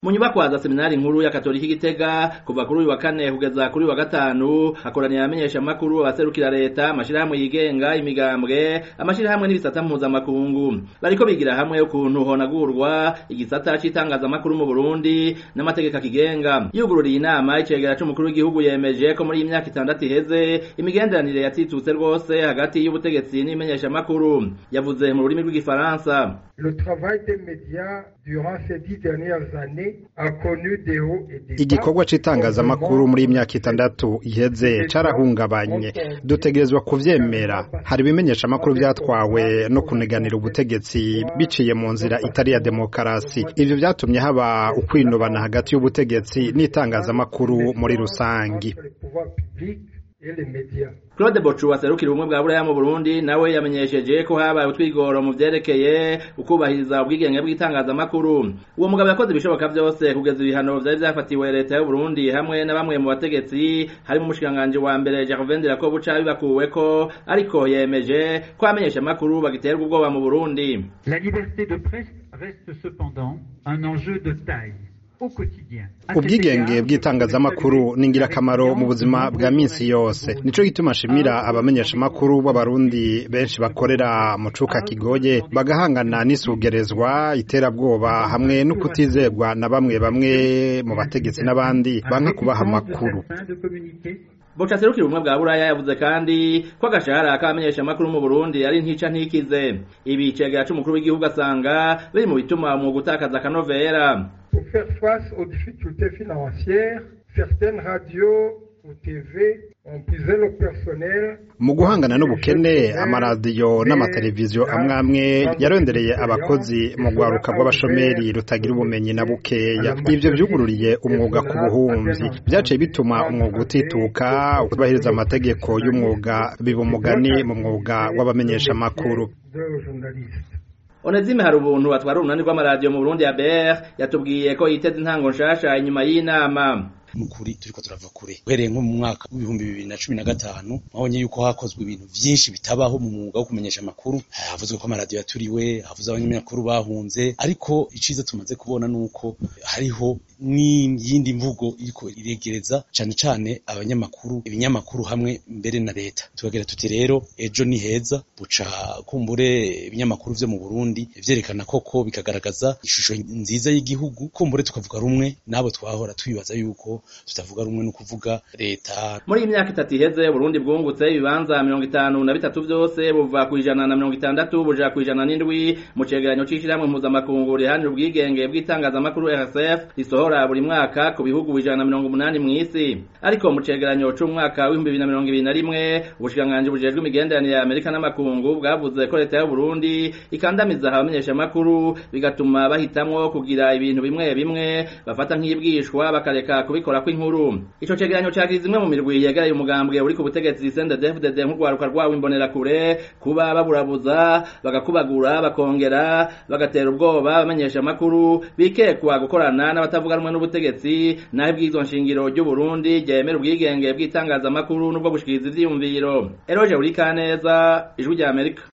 mu nyubakwa za seminari nkuru ya katolika igitega kuva kuri uyu wa kane kugeza kuri uyu wa gatanu hakoraniye abamenyeshamakuru abaserukira leta amashirahamwe yigenga imigambwe amashirahamwe n'ibisata mpuzamakungu bariko bigira hamwe ukuntu honagurwa igisata c'itangazamakuru mu burundi n'amategeko akigenga yugururiye inama icegera c'umukuru w'igihugu yemeje ko muri iyi myaka itandatu iheze imigenderanire yatitutse rwose hagati y'ubutegetsi n'imenyeshamakuru yavuze mu rurimi rw'igifaransa Le travail des médias durant ces dix dernières années a connu des hauts et des bas. igikorwa c'itangazamakuru muri iyi myaka itandatu iheze carahungabanye dutegerezwa kuvyemera hari ibimenyeshamakuru vyatwawe no kuneganira ubutegetsi biciye mu nzira itari ya demokarasi ivyo vyatumye haba ukwinubana hagati y'ubutegetsi n'itangazamakuru muri rusangi Entre les pouvoirs publics et les médias. Claude Bocu aserukira ubumwe bwa buraya mu Burundi nawe yamenyesheje ko habaye utwigoro mu vyerekeye ukubahiriza ubwigenge bw'itangazamakuru uwo mugabo yakoze ibishoboka vyose kugeza ibihano vyari vyafatiwe leta y'u Burundi hamwe na bamwe mu bategetsi harimo umushikiranganji wa mbere Gervais Ndirakobuca bibakuweko ariko yemeje ko abamenyeshamakuru bagiterwa ubwoba mu Burundi La liberté de presse reste cependant un enjeu de taille au quotidien. À cet ubwigenge égard, bw'itangazamakuru ni ingirakamaro mu buzima bwa minsi yose nico gituma nshimira abamenyeshamakuru b'abarundi benshi bakorera mu cuka kigoye bagahangana n'isugerezwa iterabwoba hamwe no kutizerwa na bamwe bamwe mu bategetsi n'abandi banka kubaha amakuru afin de communiquer Boca aserukira ubumwe bwa buraya yavuze kandi ko agashahara k'abamenyeshamakuru mu Burundi ari ntica ntikize ibi icegera c'umukuru w'igihugu asanga biri mu bituma umwuga utakaza akanovera Pour faire face aux difficultés financières, certaines radios ou TV ont puisé le personnel mu guhangana n'ubukene amaradiyo n'amateleviziyo amwe amwe yarondereye abakozi mu rwaruka rw'abashomeri rutagira ubumenyi na bukeya ivyo vyugururiye umwuga ku buhumvyi vyaciye bituma umwuga utituka utubahiriza amategeko y'umwuga biba umugani mu mwuga w'abamenyeshamakuru de journalistes. Onezime hari ubuntu atwara urunani rw'amaradiyo mu Burundi ya BR yatubwiye ko yiteze intango nshasha inyuma y'inama nukuri turiko turava kure uhereye nko mu mwaka w'ibihumbi bibiri na cumi na gatanu mwabonye yuko hakozwe ibintu vyinshi bitabaho mu mwuga wo kumenyesha amakuru havuzwe ko amaradiyo yaturiwe havuze abanyamakuru bahunze ariko iciza tumaze kubona nuko hariho n'iyindi mvugo iriko iregereza cane cane abanyamakuru ibinyamakuru hamwe mbere na leta tukagira tuti rero ejo ni heza buca kumbure ibinyamakuru vyo mu Burundi vyerekana koko bikagaragaza ishusho nziza y'igihugu kumbure tukavuga rumwe nabo twahora twibaza yuko tutavuga rumwe no kuvuga leta muri iyi myaka itatu iheze Burundi bwungutse ibibanza mirongo itanu na bitatu vyose buva ku ijana na mirongo itandatu buja ku ijana n'indwi mu cegeranyo c'ishirahamwe mpuzamakungu riharanira ubwigenge bw'itangazamakuru RSF risohora buri mwaka ku bihugu ijana na mirongo umunani mw'isi ariko mu cegeranyo c'umwaka w'ibihumbi bibiri na mirongo ibiri na rimwe ubushikiranganji bujejwe imigenderanire ya Amerika n'amakungu bwavuze ko leta y'u Burundi ikandamiza abamenyeshamakuru bigatuma bahitamwo kugira ibintu bimwe bimwe bafata nk'ibwishwa bakareka kubikora kw'inkuru ico cegeranyo cagize imwe mu mirwi yegereye umugambwe uri ku butegetsi CNDD-FDD nk'urwaruka rwawo imbonerakure kuba baburabuza bagakubagura bakongera bagatera ubwoba abamenyeshamakuru bikekwa gukorana n'abatavuga rumwe n'ubutegetsi naho ibwirizwa nshingiro ry'u Burundi ryemera ubwigenge bw'itangazamakuru n'ubwo gushikiriza ivyiyumviro Eroge Urikaneza ijwi rya Amerika